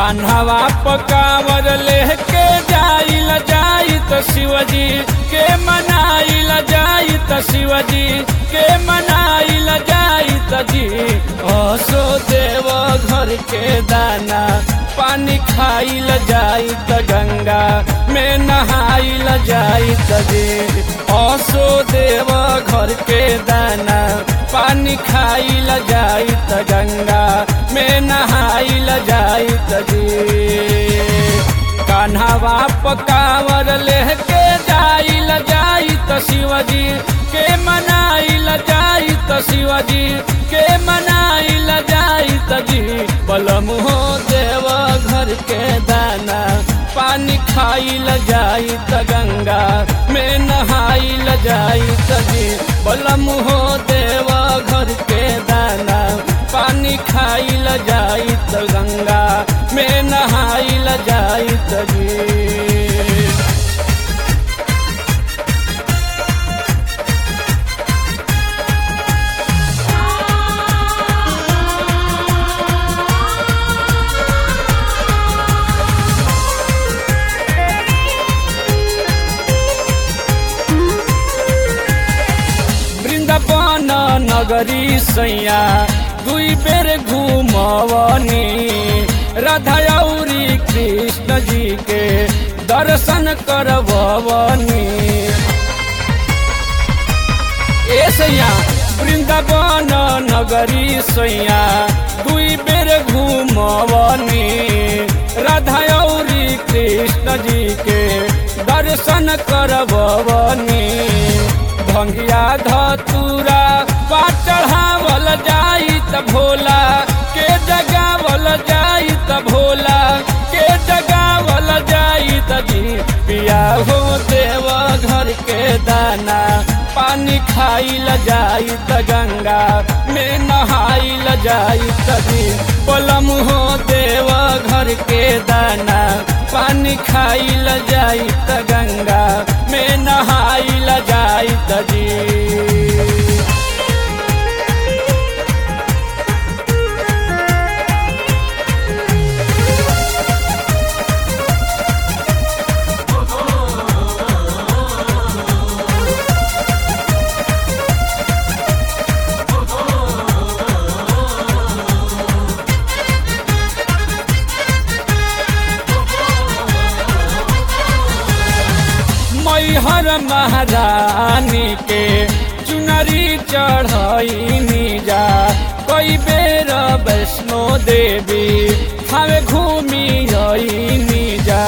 कान्हवा पकावर लेके जाइल जाई त शिवजी के मनाइल जाई त शिवजी के मनाइल जाई त जी असो देव घर के दाना पानी खाइल जाई त गंगा में नहाइल जाई त जी असो देव घर के दाना पानी खाइल जाई त गंगा में नहाइल जाई त जी कान्हावा पकावर लेके जाइल जाई त शिवजी के मनाइल जाई त शिवजी के मनाइल जाई त जी बलम हो देव घर के दाना पानी खाइल जाई त गंगा में नहाइल जाई त जी बलम हो देव घर के दाना पानी खाइल जाई त गंगा में नहाइल जाई त जी वृंदावन नगरी सैया दुई बेर घुमवनी राधा औरी कृष्ण जी के दर्शन करवनी ए सैया वृंदावन नगरी सैया दुई बेर घुमवनी राधा औरी कृष्ण जी के दर्शन करवनी भंगिया धतूरा पा चढ़ावल जाई त भोला के जगावल जाई त भोला के जगावल जाई त जी पिया हो देव घर के दाना पानी खाइल जाई त गंगा में नहाइल जाई त जी पलम हो देव घर के दाना पानी खाइल जाई त गंगा में नहाइल जाई त जी मैहर महारानी के चुनरी चढ़नी जा कई बेर वैष्णो देवी हमें घूमी रही जा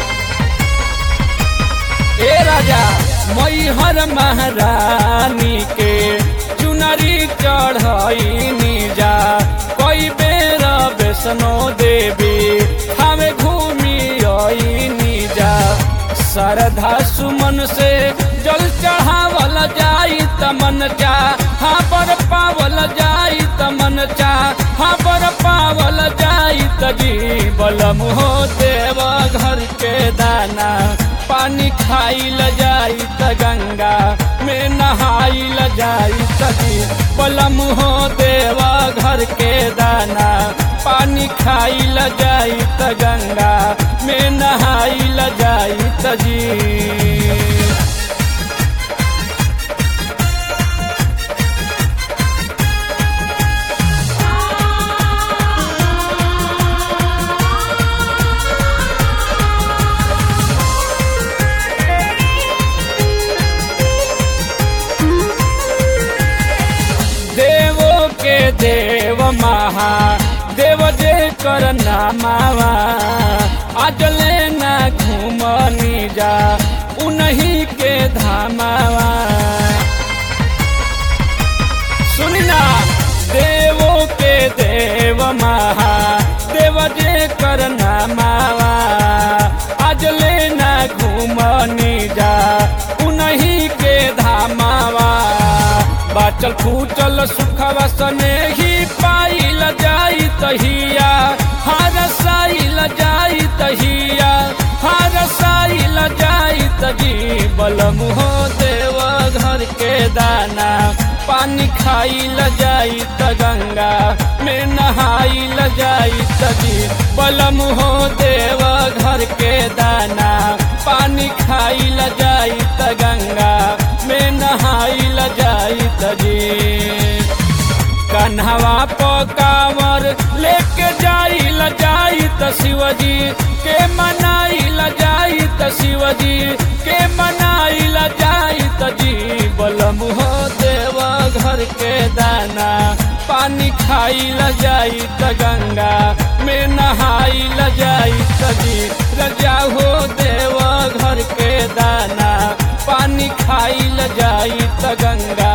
ए राजा मैहर महारानी के चुनरी चढ़नी जा कई बेर वैष्णो देवी हमें घूमी रही जा श्रद्धा सुमन से जल चढ़ावल जाई तमन चा हाँ पर पावल जाई तमन चा हाँ पर पावल जाई तजी बलम हो देव घर के दाना पानी खाइल जाई त गंगा में नहाइल जाई तजी बलम हो देव घर के दाना पानी खाइल जाई त गंगा में नहाइल जाई त जी देवो के देव महा देव जे कर नामावा आज लेना घूमनी जा उन्हीं के धामावा सुनना देवो के देव महा देव जे कर नामावा आज लेना घूमनी जा उन्हीं के धामावा बाचल फूचल सुखवा सने ही पाइल जाई तहिया हर साइल जाई तहिया हरसाइल जाइत जी बलम हो देव घर के दाना पानी खाइल जाइत गंगा में नहाइल जाइत जी बलम हो देव घर के दाना पानी खाइल जाइत गंगा में नहाइल जाइत जी कन्हवा पकावर लेके जाइल जाइत शिवजी के मनाइल जाइत शिवजी के मनाइल जाइत जी बलम हो देव घर के दाना पानी खाइल जाइत गंगा में नहाइल जाइत जी रजा हो देव घर के दाना पानी खाइल जाइत गंगा